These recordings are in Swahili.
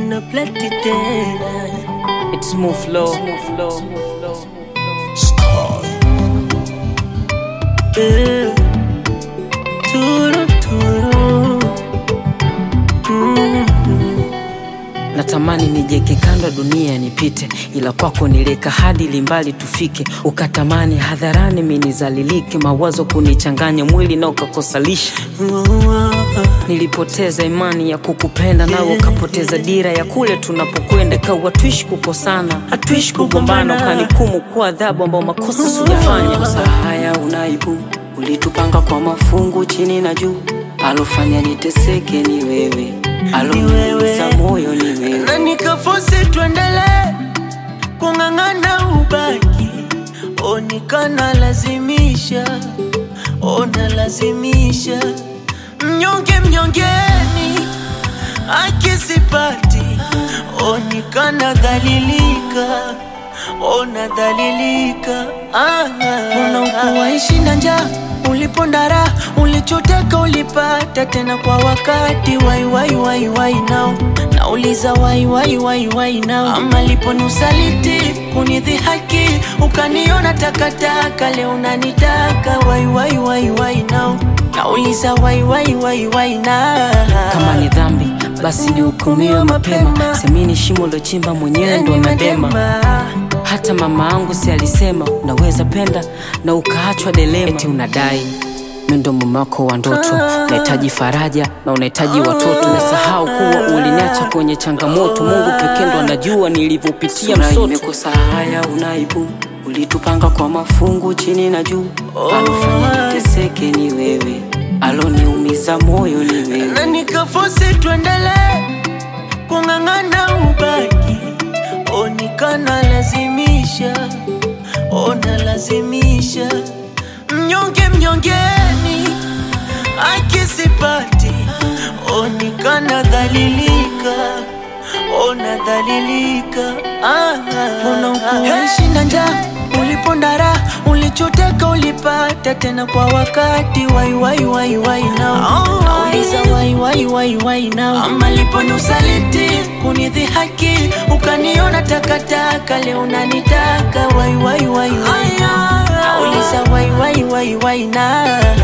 tena plati tena It's smooth flow. Eh, turu turu Natamani nijeke kando dunia nipite, ila kwako nileka hadi limbali tufike. Ukatamani hadharani minizalilike, mawazo kunichanganya mwili na ukakosalisha. Nilipoteza imani ya kukupenda, nawe ukapoteza dira ya kule tunapokwenda. Kawa tuishi kukosana, hatuishi kugombana, ukanikumu kwa adhabu ambao makosa sijafanya. Saa haya unaibu, ulitupanga kwa mafungu chini na juu, alofanya niteseke ni wewe, aloniumiza moyo ni wewe. na nikafosi tuendele kung'ang'ana ubaki onikana lazimisha ona lazimisha mnyonge mnyongeni akisipati onikana dhalilika ona dhalilika ah, unaokuwaishi na njaa ulipondara ulichoteka ulipata tena kwa wakati wai wai wai wai nao nauliza wai wai wai wai nao ama lipo ni usaliti kunidhihaki ukaniona takataka leo unanitaka wai wai wai wai nao nauliza wai wai wai wai na kama ni dhambi basi nihukumiwe mapema semini shimo lochimba mwenyewe ndo nadema hata mama angu si alisema unaweza penda na ukaachwa delema eti unadai mi ndo mume wako wa ndoto unahitaji faraja na unahitaji watoto umesahau kuwa uliniacha kwenye changamoto mungu pekee ndo anajua nilivyopitia msoto imekosa haya unaibu ulitupanga kwa mafungu chini na juu alofanya niteseke ni wewe aloniumiza moyo ni wewe na nikafosi tuendele kung'ang'ana ubaki onikana lazimisha ona lazimisha mnyonge mnyongeni akisipati onikana dhalilika ona dhalilika ah, mbona ukuishi na njaa ulipondara ulichoteka ulipata tena kwa wakati wai wai wai wai nao nauliza wai wai wai wai nao ama lipo ni usaliti kunidhihaki ukaniona takataka leo unanitaka wai wai wai wai nauliza wai wai wai wai na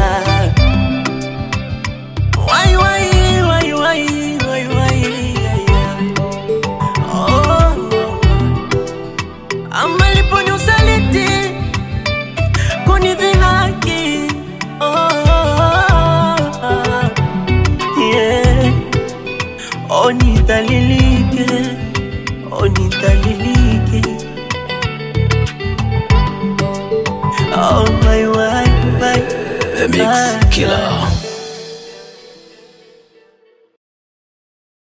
wai wai wai wai wai wai oh. ama lipo ni usaliti kunidhihaki oh, oh, oh. yeah. onidhalilike onidhalilike oh, my, my, my. The Mix Killer.